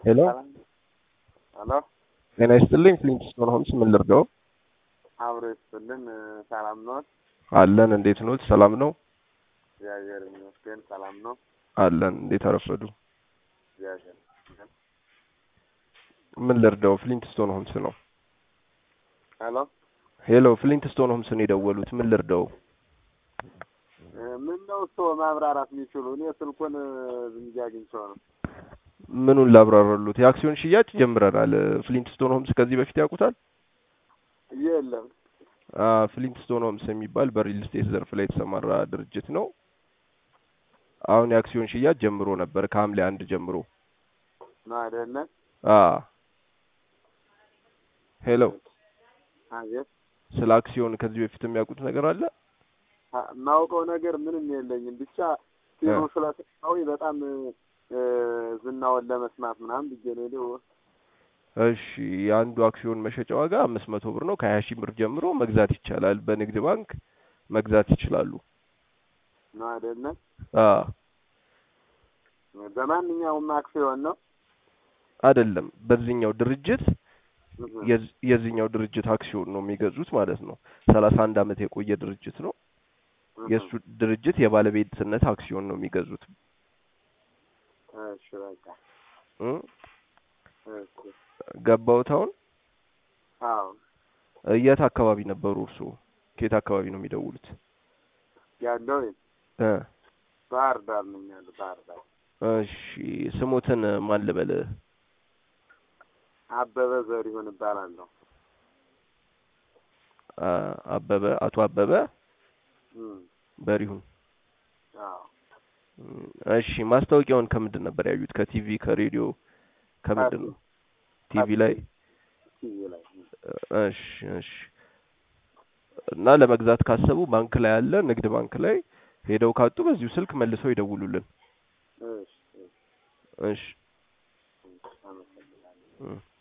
ሄሎ ሄሎ ጤና ይስጥልኝ። ፍሊንትስቶን ሆምስ ምን ልርዳው? አብሮ ይስጥልን። ሰላም ነው? አለን። እንዴት ኖት? ሰላም ነው? እግዚአብሔር ይመስገን ሰላም ነው። አለን። እንዴት አረፈዱ? እግዚአብሔር ይመስገን። ምን ልርዳው? ፍሊንትስቶን ሆምስ ነው። ሄሎ ሄሎ ፍሊንትስቶን ሆምስ ነው የደወሉት። ምን ልርዳው? ምን ነው እሱ ማብራራት የሚችሉ? እኔ ስልኩን ዝም ብዬ አግኝቼው ነው። ምኑን ላብራራሉት? የአክሲዮን ሽያጭ ጀምረናል። ፍሊንትስቶን ሆምስ ከዚህ በፊት ያውቁታል? የለም አ ፍሊንትስቶን ሆምስ የሚባል በሪል ስቴት ዘርፍ ላይ የተሰማራ ድርጅት ነው። አሁን የአክሲዮን ሽያጭ ጀምሮ ነበር ከሐምሌ አንድ ጀምሮ። ነው አይደለ? አ ሄሎ አቤት። ስለ አክሲዮን ከዚህ በፊት የሚያውቁት ነገር አለ? አ- የማውቀው ነገር ምንም የለኝም። ብቻ ሲሉ እ። ስለሰማሁኝ በጣም እ፣ ዝናውን ለመስማት ምናምን ብዬ ነው የሄደው። እሺ የአንዱ አክሲዮን መሸጫ ዋጋ አምስት መቶ ብር ነው። ከሀያ ሺህ ብር ጀምሮ መግዛት ይቻላል። በንግድ ባንክ መግዛት ይችላሉ። ነው አይደለ? አ በማንኛውም አክሲዮን ነው። አይደለም በዚህኛው ድርጅት እህ፣ የዝ- የዚህኛው ድርጅት አክሲዮን ነው የሚገዙት ማለት ነው። ሰላሳ አንድ አመት የቆየ ድርጅት ነው። እህ። የእሱ ድርጅት የባለቤትነት አክሲዮን ነው የሚገዙት እሺ በቃ እ እሺ። ገባውት አሁን አዎ የት አካባቢ ነበሩ እርስዎ? ከየት አካባቢ ነው የሚደውሉት? ያለው እ ባህር ዳር ነው ያለው። ባህር ዳር እሺ ስሞትን ማን ልበል? አበበ ዘሪሁን እባላለሁ። አ አበበ አቶ አበበ እም፣ በሪሁን። አዎ እም፣ እሺ ማስታወቂያውን ከምንድን ነበር ያዩት? ከቲቪ ከሬዲዮ ከምንድን ነው? ቲቪ ላይ ቲቪ ላይ እሺ እሺ። እና ለመግዛት ካሰቡ ባንክ ላይ አለ፣ ንግድ ባንክ ላይ ሄደው ካጡ በዚሁ ስልክ መልሰው ይደውሉልን። እሺ፣ እሺ፣ እሺ አመሰግናለሁ። እም።